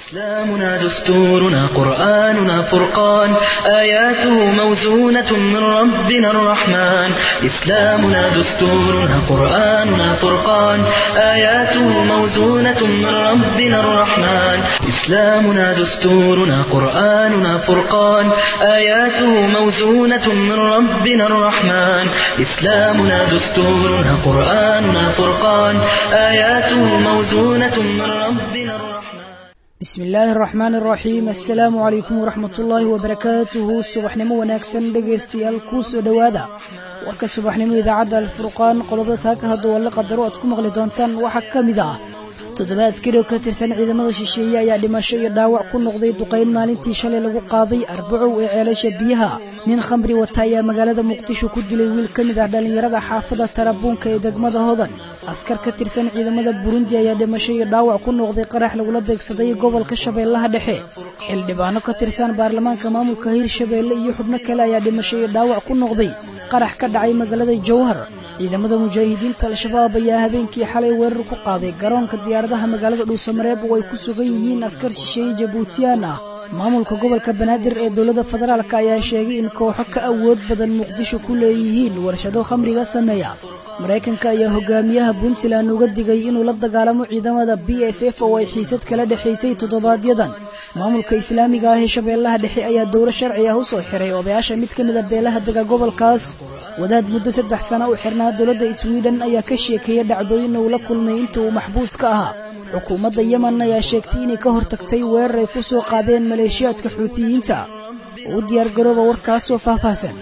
إسلامنا دستورنا قرآننا فرقان آياته موزونة من ربنا الرحمن إسلامنا دستورنا قرآننا فرقان آياته موزونة من ربنا الرحمن إسلامنا دستورنا قرآننا فرقان آياته موزونة من ربنا الرحمن إسلامنا دستورنا قرآننا فرقان آياته موزونة من ربنا الرحمن bismi illaahi araxmaan araxiim assalaamu calaykum waraxmat ullaahi wabarakaatuhu subaxnimo wanaagsan dhegaystayaal kuu soo dhowaada warka subaxnimo idaacadda alfurqaan qodobada saaka hadduu alla qadaro aad ku maqli doontaan waxaa ka mid ah toddoba askari oo ka tirsan ciidamada shisheeye ayaa dhimasho iyo dhaawac ku noqday duqayn maalintii shalay lagu qaaday arbacow ee ceelasha biyaha nin khamri wata ayaa magaalada muqdisho ku dilay wiil ka mid ah dhallinyarada xaafadda tarabuunka ee degmada hodan askar ka tirsan ciidamada burundi ayaa dhimasho iyo dhaawac ku noqday qarax lagula beegsaday gobolka shabeellaha dhexe xildhibaano ka tirsan baarlamaanka maamulka hirshabeelle iyo xubno kale ayaa dhimasho iyo dhaawac ku noqday qarax ka dhacay magaalada jowhar ciidamada mujaahidiinta al-shabaab ayaa habeenkii xalay weerar ku qaaday garoonka diyaaradaha magaalada dhuusamareeb oo ay ku sugan yihiin askar shisheeye jabuutiyaan ah maamulka gobolka banaadir ee dowladda federaalk ayaa sheegay in kooxo ka awood badan muqdisho ku leeyihiin warshado khamriga sameeya maraykanka ayaa hogaamiyaha puntland uga digay inuu la dagaalamo ciidamada b s f oo ay xiisad kala dhexaysay toddobaadyadan maamulka islaamiga ah ee shabeellaha dhexe ayaa dowlo sharci ah u soo xiray odayaasha mid ka mid a beelaha dega gobolkaas wadaad muddo saddex sano u xirnaa dowladda swiden ayaa ka sheekeeya dhacdooyin uu la kulmay inta uu maxbuus ka ahaa xukuumadda yemen ayaa sheegtay inay ka hortagtay weerar ay ku soo qaadeen maleeshiyaadka xuutiyiinta u diyaargarooba warkaasoo faahfaahsan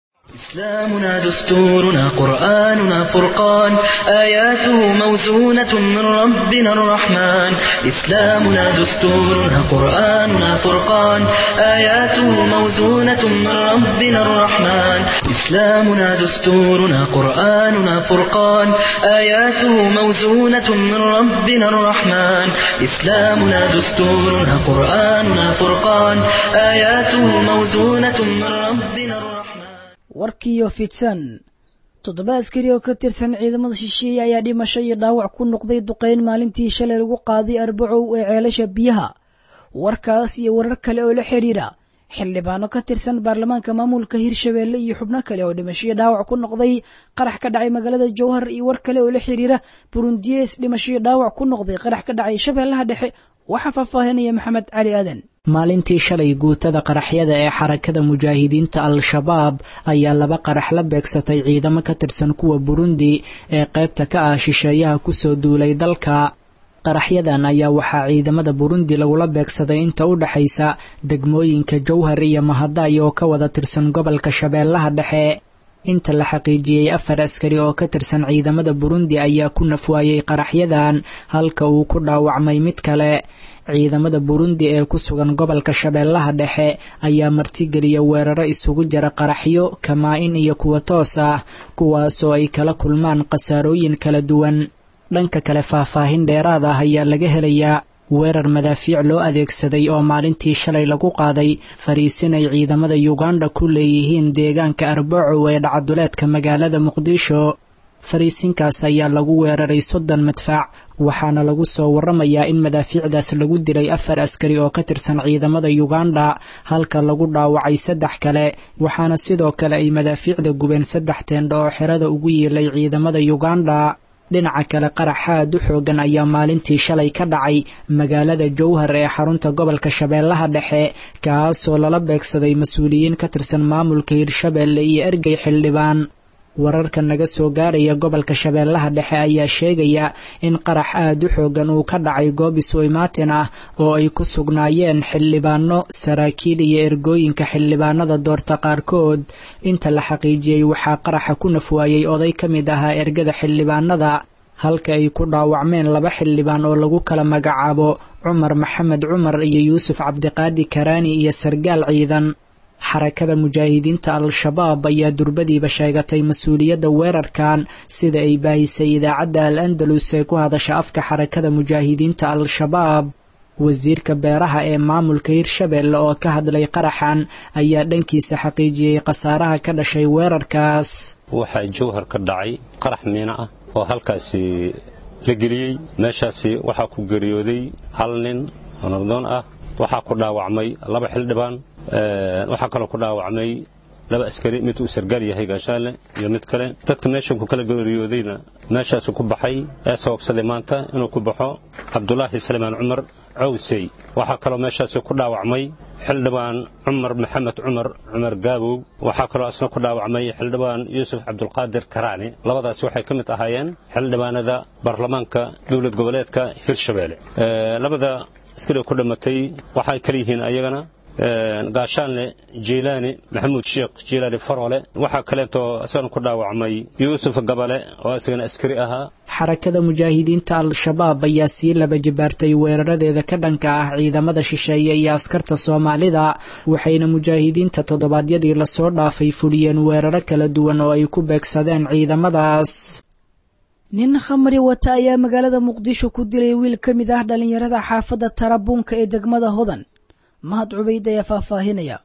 إسلامنا دستورنا قرآننا فرقان آياته موزونة من ربنا الرحمن إسلامنا دستورنا قرآننا فرقان آياته موزونة من ربنا الرحمن إسلامنا دستورنا قرآننا فرقان آياته موزونة من ربنا الرحمن إسلامنا دستورنا قرآننا فرقان آياته موزونة من ربنا الرحمن warkiiyo fidsan toddoba askari oo ka tirsan ciidamada shisheeye ayaa dhimasho iyo dhaawac ku noqday duqayn maalintii shalay lagu qaaday arbacow ee ceelasha biyaha warkaas iyo warar kale oo la xidhiidha xildhibaano ka tirsan baarlamaanka maamulka hirshabeelle iyo xubno kale oo dhimasho iyo dhaawac ku noqday qarax ka dhacay magaalada jowhar iyo war kale oo la xidhiira burundiyees dhimasho iyo dhaawac ku noqday qarax ka dhacay shabeellaha dhexe waxaa faahfaahinaya maxamed cali aadan maalintii shalay guutada qaraxyada ee xarakada mujaahidiinta al-shabaab ayaa laba qarax la beegsatay ciidamo ka tirsan kuwa burundi ee qaybta ka ah shisheeyaha kusoo duulay dalka qaraxyadan ayaa waxaa ciidamada burundi lagula beegsaday inta u dhexaysa degmooyinka jowhar iyo mahaday oo ka wada tirsan gobolka shabeellaha dhexe inta la xaqiijiyey afar askari oo ka tirsan ciidamada burundi ayaa ku nafwaayey qaraxyadan halka uu ku dhaawacmay mid kale ciidamada burundi ee ku sugan gobolka shabeellaha dhexe ayaa martigeliya weeraro isugu jira qaraxyo kamaa-in iyo kuwa toos ah kuwaasoo ay kala kulmaan khasaarooyin kala duwan dhanka kale faahfaahin dheeraad ah ayaa laga helayaa weerar madaafiic loo adeegsaday oo maalintii shalay lagu qaaday fariisin ay ciidamada yuganda ku leeyihiin deegaanka arbacow ee dhacaduleedka magaalada muqdisho fariisinkaas ayaa lagu weeraray soddon madfaac waxaana lagu soo waramayaa in madaafiicdaas lagu dilay afar askari oo ka tirsan ciidamada yuganda halka lagu dhaawacay saddex kale waxaana sidoo kale ay madaafiicda gubeen saddex teendho oo xerada ugu yiilay ciidamada yuganda dhinaca kale qarax aad u xoogan ayaa maalintii shalay ka dhacay magaalada jowhar ee xarunta gobolka shabeellaha dhexe kaasoo lala beegsaday mas-uuliyiin ka tirsan maamulka hirshabeelle iyo ergey xildhibaan wararka naga soo gaaraya gobolka shabeellaha dhexe ayaa sheegaya in qarax aad u xoogan uu ka dhacay goob isu-imaatin ah oo ay ku sugnaayeen xildhibaano saraakiil iyo ergooyinka xildhibaanada doorta qaarkood inta la xaqiijiyey waxaa qaraxa ku nafwaayey oday ka mid ahaa ergada xildhibaanada halka ay ku dhaawacmeen laba xildhibaan oo lagu kala magacaabo cumar maxamed cumar iyo yuusuf cabdiqaadi karaani iyo sargaal ciidan xarakada mujaahidiinta al-shabaab ayaa durbadiiba sheegatay mas-uuliyadda weerarkan sida ay baahisay idaacadda al andalus ee ku hadasha afka xarakada mujaahidiinta al-shabaab wasiirka beeraha ee maamulka hirshabeelle oo ka hadlay qaraxan ayaa dhankiisa xaqiijiyey khasaaraha ka dhashay weerarkaas waxaa jowhar ka dhacay qarax miina ah oo halkaasi la geliyey meeshaasi waxaa ku geeriyooday hal nin oo nabdoon ah waxaa ku dhaawacmay laba xildhibaan waxaa kaloo ku dhaawacmay laba askari mid uu sargaal yahay gaashaale iyo mid kale dadka meeshan ku kala geeriyoodayna meeshaasu ku baxay ee sababsaday maanta inuu ku baxo cabdulaahi salimaan cumar cawsey waxaa kaloo meeshaasi ku dhaawacmay xildhibaan cumar maxamed cumar cumar gaabow waxaa kaloo asna ku dhaawacmay xildhibaan yuusuf cabdulqaadir karaani labadaasi waxay ka mid ahaayeen xildhibaanada baarlamaanka dowlad goboleedka hirshabeelle labada askariga ku dhammatay waxay kala yihiin ayagana gaashaanle jiilaani maxamuud sheekh jiilaani faroole waxaa kaleetoo isagana ku dhaawacmay yuusuf gabale oo isagana askari ahaa xarakada mujaahidiinta al-shabaab ayaa sii laba jibaartay weeraradeeda ka dhanka ah ciidamada shisheeye iyo askarta soomaalida waxayna mujaahidiinta toddobaadyadii lasoo dhaafay fuliyeen weeraro kala duwan oo ay ku beegsadeen ciidamadaas nin khamri wata ayaa magaalada muqdisho ku dilay wiil ka mid ah dhallinyarada xaafadda tarabuunka ee degmada hodan mahad cubayd ayaa faahfaahinaya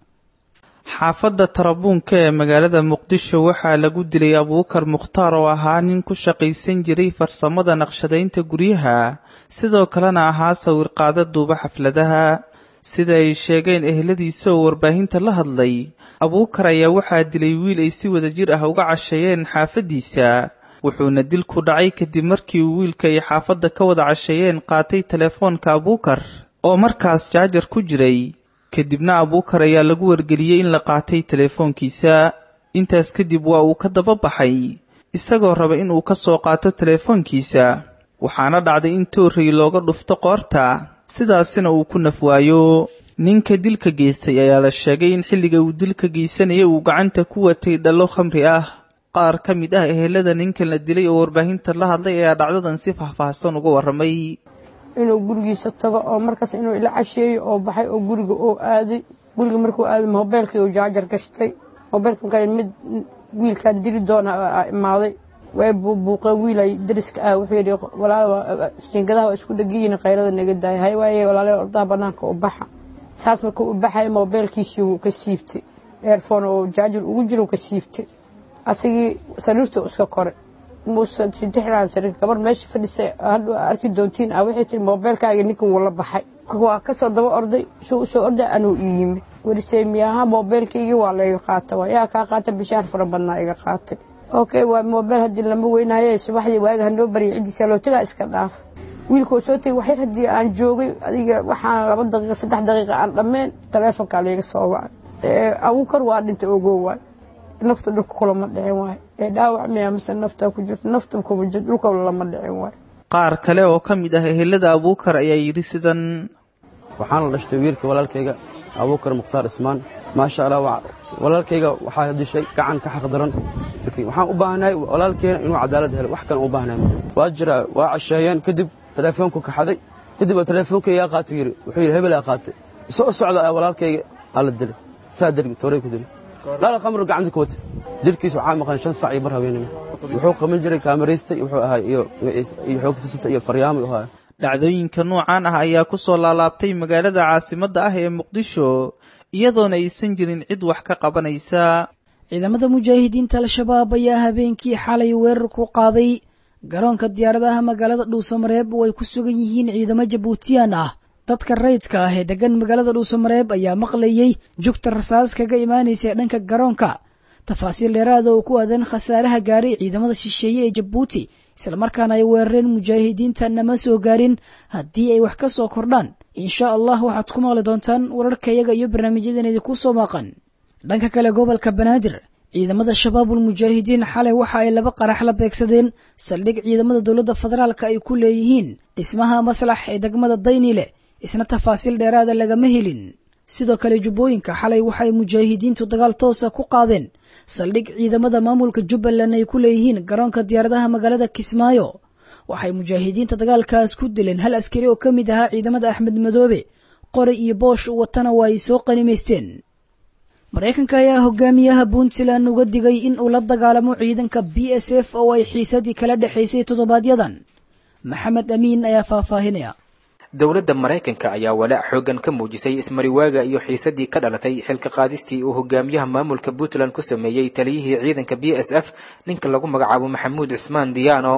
xaafadda tarabuunka ee magaalada muqdisho waxaa lagu dilay abuukar mukhtaar oo ahaa nin ku shaqaysan jiray farsamada naqshadaynta guryaha sidoo kalena ahaa sawirqaada duuba xafladaha sida ay sheegeen eheladiisa oo warbaahinta la hadlay abuukar ayaa waxaa dilay wiil ay si wadajir ah uga casheeyeen xaafaddiisa wuxuuna dilku dhacay kadib markii uu wiilka ay xaafadda ka wada casheeyeen qaatay telefoonka abuukar oo markaas jaajar ku jiray kadibna abuukar ayaa lagu wargeliyey in la qaatay teleefoonkiisa intaas kadib waa uu ka daba baxay isagoo raba in uu ka soo qaato teleefoonkiisa waxaana dhacday in toorrey looga dhufto qoorta sidaasina uu ku nafwaayo ninka dilka geystay ayaa la sheegay in xilliga uu dilka geysanaya uu gacanta ku watay dhallo khamri ah qaar ka mid ah ehelada ninkan la dilay oo warbaahinta la hadlay ayaa dhacdadan si faahfaahsan uga warramay inuu gurigiisa tago oo markaas inuu ila casheeyo oo baxay oo guriga oo aaday guriga markuu aaday mobeylkii uu jaajar gashtay mobeylka markaa mid wiilkan dili doona imaaday way buubuuqeen wiil ay dariska ah wuxuu yidhi walaal jiingadaha waa isku dhegiyiin qaylada naga daaya hay waaye walaale ordaha banaanka u baxa saas markuu u baxay mobeylkiisii wuu ka siibtay eerfoon oo jaajar ugu jira ka siibtay asigii sariirtuu iska koray muusan sidexdhaan sariir gabar meesha fadhisay hadhu arki doontiin ah waxay tiri mobeylkaaga ninka wuu la baxay waa kasoo daba orday suu usoo orday anuu ii yimi werisey miyaha mobeylkaygii waa layga qaata waa yaa kaa qaata bishaar fara badnaa iga qaatay okay waa mobeyl haddii lama weynaaye subaxdii waaga hanoo barya ciddiisa loo tagaa iska dhaaf wiilkuu soo tegay waxyar haddii aan joogay adiga waxaan laba daqiiqa saddex daqiiqa aan dhammeen taleefonkaa layga soo wacay abuukar waa dhintay ogoo waay nafta dhulka kulama dhicin waay ee dhaawac miyaa mise nafta ku jirto nafta kuma jirto dhulka lama dhicin waay qaar kale oo ka mid ah ehelada abuukar ayaa yidhi sidan waxaan la dhashtay wiilka walaalkayga abuukar mukhtaar ismaan maasha allah walaalkayga waxaa dishay gacan ka xaqdaran waxaan u baahnahay walaalkeena inuu cadaalad helo wax kan u baahnahay waa jira waa casheeyeen kadib teleefoonku kaxaday kadib teleefoonka yaa qaatay yiri wuxuu yidhi hebel aa qaatay soo socda walaalkayga aa la dilay saa dargi tooray ku dilay dhal qamr gacanta ku wata dilkiis waxaa maqan shan sac iyo bar haweenimo wuxuu qaban jiray kaamaraystay wuxuu ahaa iyo iyo xoogtisata iyo faryaamo ahaa dhacdooyinka noocaan ah ayaa ku soo laalaabtay magaalada caasimadda ah ee muqdisho iyadoona aysan jirin cid wax ka qabanaysa ciidamada mujaahidiinta al-shabaab ayaa habeenkii xalay weerar ku qaaday garoonka diyaaradaha magaalada dhuusamareeb oo ay ku sugan yihiin ciidamo jabuutiyaan ah dadka rayidka ah ee degan magaalada dhuusamareeb ayaa maqlayey jugta rasaas kaga imaanaysa dhanka garoonka tafaasiil dheeraada oo ku aadan khasaaraha gaaray ciidamada shisheeye ee jabuuti islamarkaana ay weerareen mujaahidiinta nama soo gaarin haddii ay wax ka soo kordhaan insha allah waxaad ku maqli doontaan wararkayaga iyo barnaamijyadan idinku soo maaqan dhanka kale gobolka banaadir ciidamada shabaabul mujaahidiin xalay waxa ay laba qarax la beegsadeen saldhig ciidamada dowladda federaalka ay ku leeyihiin dhismaha maslax ee degmada daynile isna tafaasiil dheeraada lagama helin sidoo kale jubbooyinka xalay waxay mujaahidiintu dagaal toosa ku qaadeen saldhig ciidamada maamulka jubbaland ay ku leeyihiin garoonka diyaaradaha magaalada kismaayo waxay mujaahidiinta dagaalkaas ku dileen hal askari oo ka mid ahaa ciidamada axmed madoobe qori iyo boosh watana waa ay soo qanimaysteen maraykanka ayaa hogaamiyaha puntland uga digay in uu la dagaalamo ciidanka b s f oo ay xiisadii kala dhexaysay toddobaadyadan maxamed amiin ayaa faahfaahinaya dowladda maraykanka ayaa walaac xoogan ka muujisay ismariwaaga iyo xiisadii ka dhalatay xilka qaadistii uu hogaamiyaha maamulka puntland ku sameeyey taliyihii ciidanka b s f ninka lagu magacaabo maxamuud cusmaan diyaano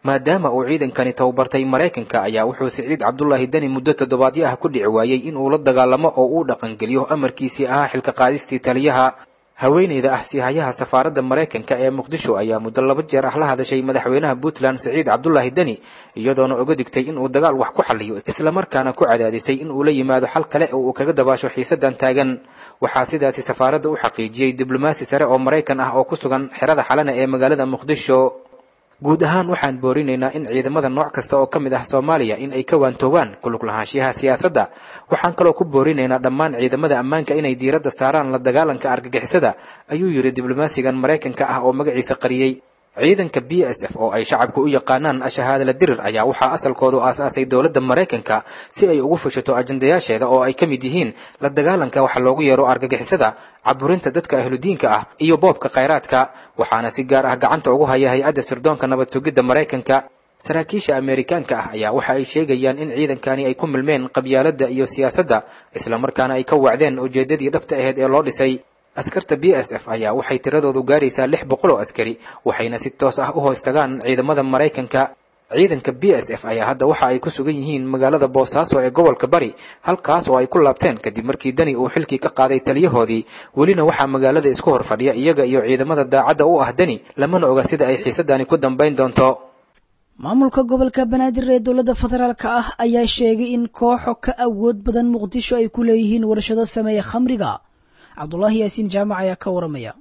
maadaama uu ciidankani tababartay maraykanka ayaa wuxuu siciid cabdulaahi deni muddo toddobaadyo ah ku dhici waayey in uu la dagaalamo oo uu dhaqangeliyo amarkiisii ahaa xilka qaadistii taliyaha haweeneyda ah siihayaha safaaradda maraykanka ee muqdisho ayaa muddo laba jeer ah la hadashay madaxweynaha puntland siciid cabdulaahi deni iyadoona uga digtay in uu dagaal wax ku xaliyo islamarkaana ku cadaadisay in uu la yimaado xal kale oo uu kaga dabaasho xiisadan taagan waxaa sidaasi safaaradda u xaqiijiyey diblomaasi sare oo maraykan ah oo ku sugan xerada xalana ee magaalada muqdisho guud ahaan waxaan boorinaynaa in ciidamada nooc kasta oo ka mid ah soomaaliya in ay ka waantoobaan kulug lahaanshiyaha siyaasadda waxaan kaloo ku boorinaynaa dhammaan ciidamada ammaanka inay diiradda saaraan la dagaalanka argagixisada ayuu yidhi diblomaasigan maraykanka ah oo magaciisa qariyey ciidanka b s f oo ay shacabku u yaqaanaan ashahaadala dirir ayaa waxaa asalkoodu aasaasay dowladda maraykanka si ay ugu fushato ajandayaasheeda oo ay ka mid yihiin la dagaalanka waxa loogu yeero argagixisada caburinta dadka ahludiinka ah iyo boobka khayraadka waxaana si gaar ah gacanta ugu haya hay-adda sirdoonka nabad tugidda maraykanka saraakiisha ameerikaanka ah ayaa waxa ay sheegayaan in ciidankani ay ku milmeen qabyaaladda iyo siyaasadda islamarkaana ay ka wacdeen ujeeddadii dhabta aheyd ee loo dhisay askarta b s f ayaa waxay tiradoodu gaaraysaa lix boqol oo askari waxayna si toos ah u hoos tagaan ciidamada maraykanka ciidanka b s f ayaa hadda waxa ay ku sugan yihiin magaalada boosaaso ee gobolka bari halkaas oo ay ku laabteen kadib markii deni uu xilkii ka qaaday taliyahoodii welina waxaa magaalada isku hor fadhiya iyaga iyo ciidamada daacadda u ah deni lamana oga sida ay xiisadani ku dambayn doonto maamulka gobolka banaadir ee dowladda federaalka ah ayaa sheegay in kooxo ka awood badan muqdisho ay ku leeyihiin warshado sameeya khamriga cabdulaahi yaasiin jaamac ayaa ka waramaya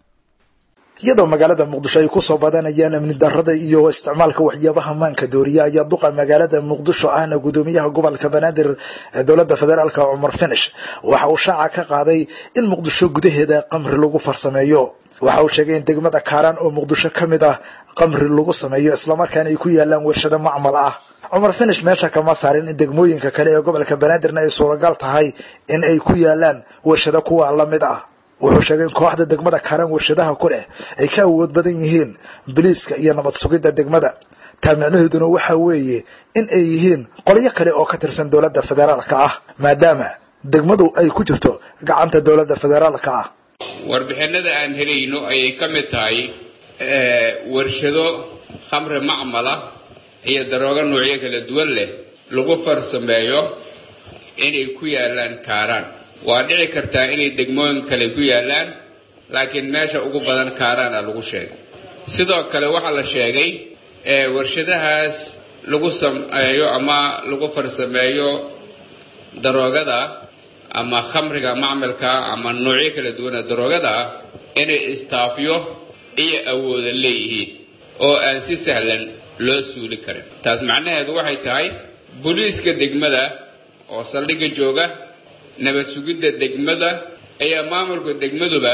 iyadoo magaalada muqdisho ay kusoo badanayaan amni darada iyo isticmaalka waxyaabaha maanka dooriya ayaa duqa magaalada muqdisho ahna gudoomiyaha gobolka banaadir ee dowladda federaalk cumar finish waxa uu shaaca ka qaaday in muqdisho gudaheeda qamri lagu farsameeyo waxa uu sheegay in degmada kaaraan oo muqdisho ka mid ah qamri lagu sameeyo islamarkaana ay ku yaalaan warshado macmal ah cumar finish meesha kama saarin in degmooyinka kale ee gobolka banaadirna ay suuragal tahay in ay ku yaalaan warshado kuwa la mid ah wuxuu sheegay in kooxda degmada kaaraan warshadaha ku leh ay ka awood badan yihiin biliiska iyo nabad sugidda degmada taa micnaheeduna waxa weeye in ay yihiin qolyo kale oo ka tirsan dowladda federaalka ah maadaama degmadu ay ku jirto gacanta dowladda federaalka ah warbixinada aan helayno ayay ka mid tahay warshado khamri macmala iyo daroogo noocyo kala duwan leh lagu farsameeyo inay ku yaalaan kaaraan waa dhici kartaa inay degmooyin kale ku yaalaan laakiin meesha ugu badan kaaraana lagu sheegay sidoo kale waxaa la sheegay warshadahaas lagu sameeyo ama lagu farsameeyo daroogada ama khamriga macmalka ama noocyo kala duwana daroogada inay istaafyo iyo awooda leeyihiin oo aan si sahlan loo suuli karin taas macnaheedu waxay tahay booliiska degmada oo saldhigga jooga nabad sugidda degmada ayaa maamulka degmaduba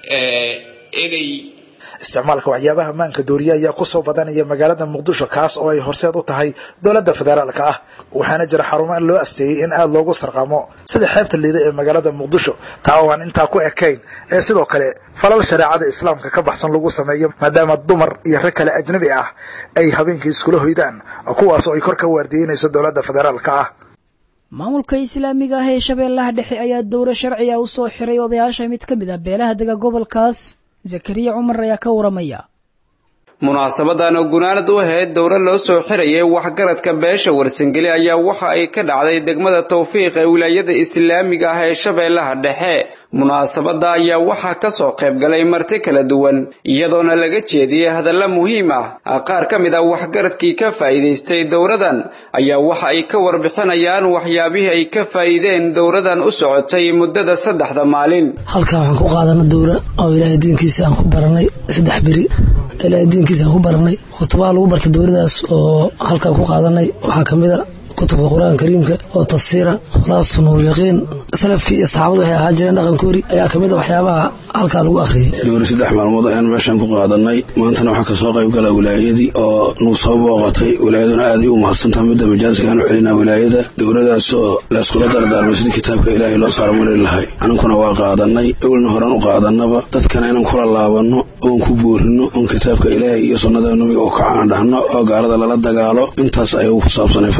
inay isticmaalka waxyaabaha maanka dooriya ayaa kusoo badanaya magaalada muqdisho kaas oo ay horseed u tahay dowladda federaalka ah waxaana jira xarumo loo asteeyey in aada loogu sarqamo sida xeebta liida ee magaalada muqdisho taa oo aan intaa ku ekayn ee sidoo kale falal shareecada islaamka ka baxsan lagu sameeyo maadaama dumar iyo rag kale ajnabi ah ay habeenkii iskula hoydaan kuwaas oo ay kor ka waardiyeynayso dowladda federaalka ah maamulka islaamiga ah ee shabeellaha dhexe ayaa dowro sharciga u soo xiray odayaasha mid ka mid ah beelaha dega gobolkaas zakariya cumar ayaa ka waramaya munaasabadan oo gunaanad u ahayd dowro loo soo xirayay waxgaradka beesha warsangeli ayaa waxa ay ka dhacday degmada tawfiiq ee wilaayada islaamiga ah ee shabeellaha dhexe munaasabada ayaa waxaa ka soo qayb galay marti kala duwan iyadoona laga jeediyey hadalla muhiim ah qaar ka mid ah waxgaradkii ka faa'iidaystay dowradan ayaa waxa ay ka warbixinayaan waxyaabihii ay ka faa'iideen dowradan u socotay muddada saddexda maalin halkan waxaan ku qaadana dowra oo ilaahay diinkiisa aan ku baranay saddex beri ilaahay diinkiisa aan ku baranay kutubaa lagu barta dowladaas oo halkaan ku qaadanay waxaa ka mid a kutubka qur-aanka kariimka oo tafsiira khulaasatu nuuryaqiin salafkii iyo saxaabadu waxay ahaa jireen dhaqankoori ayaa ka mid a waxyaabaha halkaa lagu akhriyay dowri saddex maalmood ayaan meeshaan ku qaadanay maantana waxaa kasoo qayb gala wilaayadii oo nagu soo booqatay wilaayaduna aaday u mahadsantaha midda majaaska aan u celinaa wilaayada dowladaas oo layskula dardaarmay sidii kitaabka ilaahay loo saarmari lahay aninkuna waa qaadanay ewelna horan u qaadanaba dadkana inaan kula laabanno oon ku boorino oon kitaabka ilaahay iyo sunnada nabiga oo kaca aan dhahno oo gaalada lala dagaalo intaas ayuu ku saabsanay fadhigaanu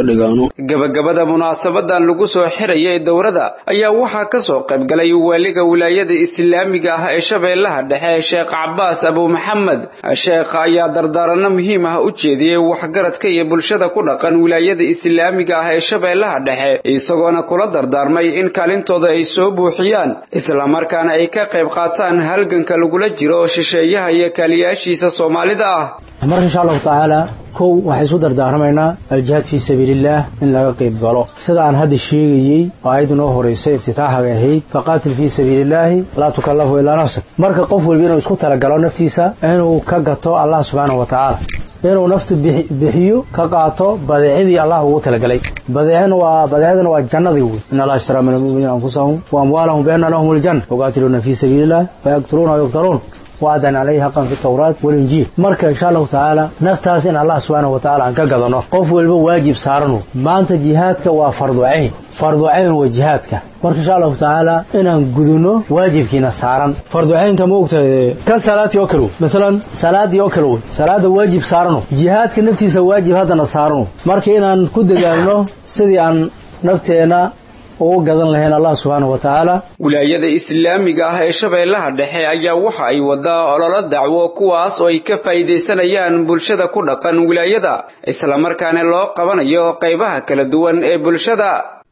gabagabada munaasabadan lagu soo xirayay dowrada ayaa waxaa ka soo qayb galay waaliga wilaayada islaamiga ah ee shabeellaha dhexe sheekh cabaas abu maxamed sheekha ayaa dardaaranno muhiim ah u jeediyey waxgaradka iyo bulshada ku dhaqan wilaayada islaamiga ah ee shabeellaha dhexe isagoona kula dardaarmay in kaalintooda ay soo buuxiyaan islamarkaana ay ka qayb qaataan halganka lagula jiro shisheeyaha iyo kaaliyaashiisa soomaalida ah marka insha allahu tacaala kow waxay isu dardaarmaynaa aljihaad fii sabiilillaah in laga qayb galo sida aan hadda sheegayey oo aayadda noo horraysay iftitaaxaga ahayd faqaatil fii sabiilillaahi laa tukallafu ilaa nafsak marka qof walba inuu isku talagalo naftiisa inuu ka gato allah subxaanahu wa tacaala inuu naftu bixiyo ka qaato badeecadii allah ugu talagalay badeecana waa badeecadana waa jannadii wey in allah ishtaraa min almu'miniina anfusahum wa amwaalahum bianna lahum aljanna yuqaatiluuna fii sabiilillah fayaqtuluuna wayuqtaluun waadan calayhi xaqan fi tawraat walinjiil marka insha allahu tacaala naftaas in allah subxaanahu wa tacaala aan ka gadano qof walba waajib saaranu maanta jihaadka waa fardu cayn fardu cayn waa jihaadka marka insha allahu tacaala inaan gudunno waajibkiina saaran fardu caynka ma ogta kan salaadii oo kale wey masalan salaadii oo kale wey salaada waajib saarano jihaadka naftiisa waajib haddana saarano marka inaan ku dadaalno sidii aan nafteenna ugu gadan lahayn allah subxaanahu wa tacaala wilaayada islaamiga ah ee shabeellaha dhexe ayaa waxa ay wadaa ololo dacwo kuwaas oo ay ka faa'iidaysanayaan bulshada ku dhaqan wilaayada islamarkaana loo qabanayo qaybaha kala duwan ee bulshada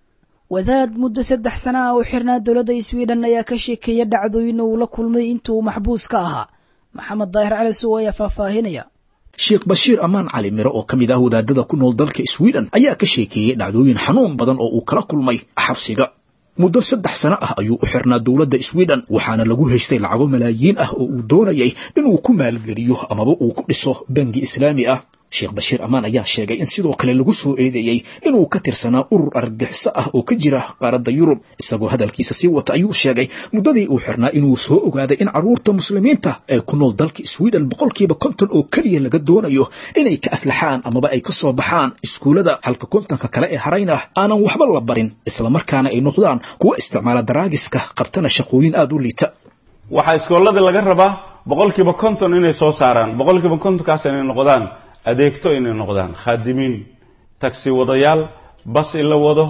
wadaad muddo saddex sana ah u xirnaa dowladda sweden ayaa ka sheekeeya dhacdooyin uu la kulmay intuu maxbuus ka ahaa maxamed daahir cali suw ayaa faahfaahinaya sheekh bashiir ammaan cali mire oo ka mid ah wadaadada ku nool dalka sweden ayaa ka sheekeeyey dhacdooyin xanuun badan oo uu kala kulmay xabsiga muddo saddex sano ah ayuu u xirnaa dowladda sweden waxaana lagu haystay lacago malaayiin ah oo uu doonayay inuu ku maalgeliyo amaba uu ku dhiso bangi islaami ah sheekh bashiir ammaan ayaa sheegay in sidoo kale lagu soo eedeeyey inuu ka tirsanaa urur argagixiso ah oo ka jira qaaradda yurub isagoo hadalkiisa sii wata ayuu sheegay muddadii uu xirnaa inuu soo ogaaday in carruurta muslimiinta ee ku nool dalka sweden boqolkiiba konton oo keliya laga doonayo inay ka aflaxaan amaba ay ka soo baxaan iskuullada halka kontonka kale ee harayn ah aanan waxba la barin islamarkaana ay noqdaan kuwa isticmaala daraagiska qabtana shaqooyin aada u liita waxaa iskooladii laga rabaa boqolkiiba konton inay soo saaraan boqolkiiba kontonkaas inay noqdaan adeegto inay noqdaan khaadimiin tagsi wadayaal bas in la wado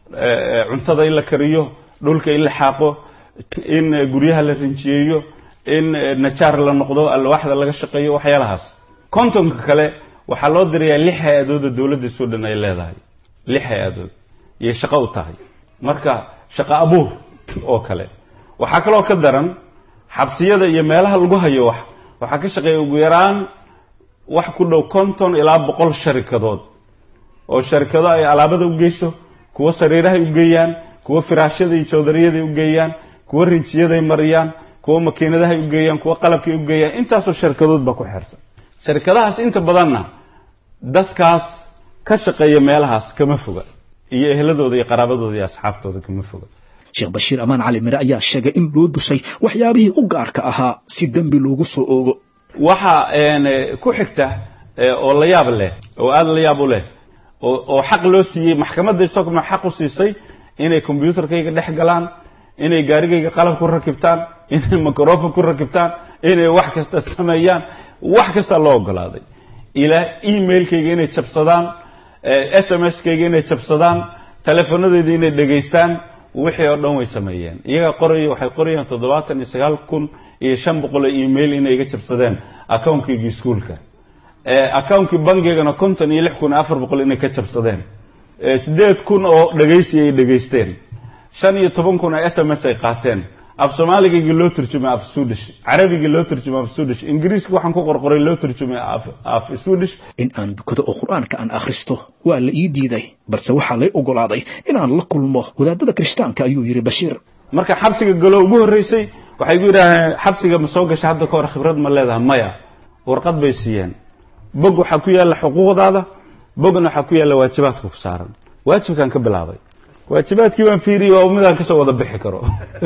cuntada in la kariyo dhulka in la xaaqo in guryaha la rinjiyeeyo in najaar la noqdo alwaaxda laga shaqeeyo waxyaalahaas kontonka kale waxaa loo dirayaa lix hay-adooda dowladda sudan ay leedahay lix hay-adood iyay shaqo u tahay marka shaqo abuur oo kale waxaa kaloo ka daran xabsiyada iyo meelaha lagu hayo wax waxaa ka shaqeeya ugu yaraan wax ku dhow konton ilaa boqol sharikadood oo sharikado ay alaabada u geyso kuwo sariirahay u geeyaan kuwo firaashyada iyo joodariyada u geeyaan kuwo rinjiyaday mariyaan kuwo makiinadahay u geeyaan kuwo qalabkay u geeyaan intaasoo sharikadood baa ku xeersan sharikadahaas inta badanna dadkaas ka shaqeeya meelahaas kama foga iyo ehladooda iyo qaraabadooda iyo asxaabtooda kama foga sheekh bashiir amaan cali mire ayaa sheegay in loo dusay waxyaabihii u gaarka ahaa si dembi loogu soo oogo waxa ku xigta oo la yaab leh oo aada la yaab u leh oo xaq loo siiyey maxkamadda stockholm xaq u siisay inay combyuutarkayga dhex galaan inay gaarigayga qalab ku rakibtaan inay microfon ku rakibtaan inay wax kasta sameeyaan wax kasta loo ogolaaday ilaa emailkayga inay jabsadaan s m s kayga inay jabsadaan teleefonadeeda inay dhegaystaan wixii oo dhan way sameeyeen iyaga qoraya waxay qorayaan toddobaatan iyo sagaal kun iyo shan boqol oo email inay iga jabsadeen accountkayga iskuolka accountkii bankiygana konton iyo lix kun iyo afar boqol inay ka jabsadeen siddeed kun oo dhegaysi ay dhegaysteen shan iyo toban kun oo s m s ay qaateen af soomaaligayga loo turjumay af swedish carabigii loo turjumay af swedish ingiriiska waxaan ku qorqoray loo turjumay af swedish in aan dukado oo qur-aanka aan akhristo waa la ii diiday balse waxaa lay ogolaaday inaan la kulmo wadaadada kirishtaanka ayuu yidhi bashiir marka xabsiga galo ugu horreysay waxay gu yidhaaheen xabsiga ma soo gashay hadda ka hor khibrad ma leedaha maya warqad bay siiyeen bog waxaa ku yaalla xuquuqdaada bogna waxaa ku yaalla waajibaadka ku saaran waajibkaan ka bilaabay waajibaadkii baan fiiriyey waa midaan kasoo wada bixi karo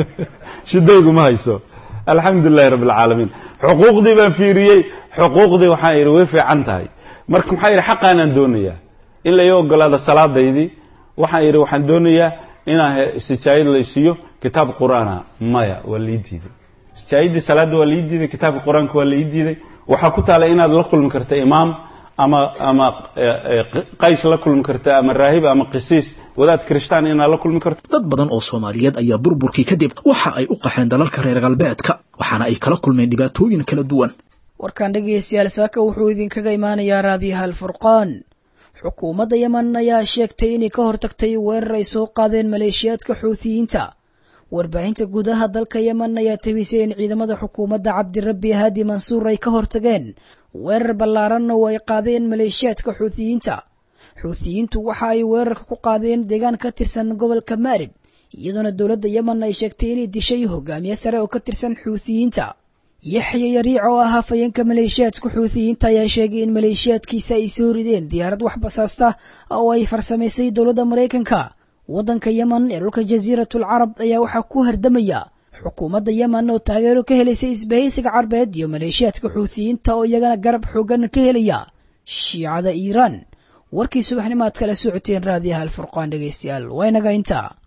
shidaygu ma hayso alxamdulilahi rabbi alcaalamiin xuquuqdii baan fiiriyey xuquuqdii waxaan yidhi way fiican tahay marka maxaa yidhi xaqaanaan doonayaa in la ii ogolaado salaadaydii waxaan yidhi waxaan doonayaa inaan sijaayad laysiiyo kitaab qur-aana maya waa lii diiday sijaayadii salaadda waa lii diiday kitaabka qur-aanka waa lii diiday waxaa ku taala inaad la kulmi karta imaam ama ama qays la kulmi karta ama raahib ama qisiis wadaad kirishtaan inaad la kulmi karto dad badan oo soomaaliyeed ayaa burburkii kadib waxa ay u qaxeen dalalka reer galbeedka waxaana ay kala kulmeen dhibaatooyin kala duwan warkan dhegaystayaal saaka wuxuu idinkaga imaanayaa raadiyaha alfurqaan xukuumadda yeman ayaa sheegtay inay ka hortagtay weerar ay soo qaadeen maleeshiyaadka xuutiyiinta warbaahinta gudaha dalka yeman ayaa tabisay in ciidamada xukuumadda cabdirabbi haadi mansuur ay ka hortageen weerar ballaaran oo ay qaadeen maleeshiyaadka xuutiyiinta xuutiyiintu waxa ay weerarka ku qaadeen deegaan ka tirsan gobolka maarib iyadoona dowladda yeman ay sheegtay inay dishay hogaamiye sare oo ka tirsan xuutiyiinta yaxya yariic oo ah hafayeenka maleeshiyaadka xuutiyiinta ayaa sheegay in maleeshiyaadkiisa ay soo rideen diyaarad wax basaasta oo ay farsamaysay dowladda maraykanka waddanka yeman ee dhulka jasiiratul carab ayaa waxaa ku hardamaya xukuumadda yeman oo taageero ka helaysay isbahaysiga carbeed iyo maleeshiyaadka xuutiyiinta oo iyagana garab xoogan ka helaya shiicada iiraan warkii subaxnimo aad kala socoteen raadiyaha alfurqaan dhegaystayaal waa inaga intaa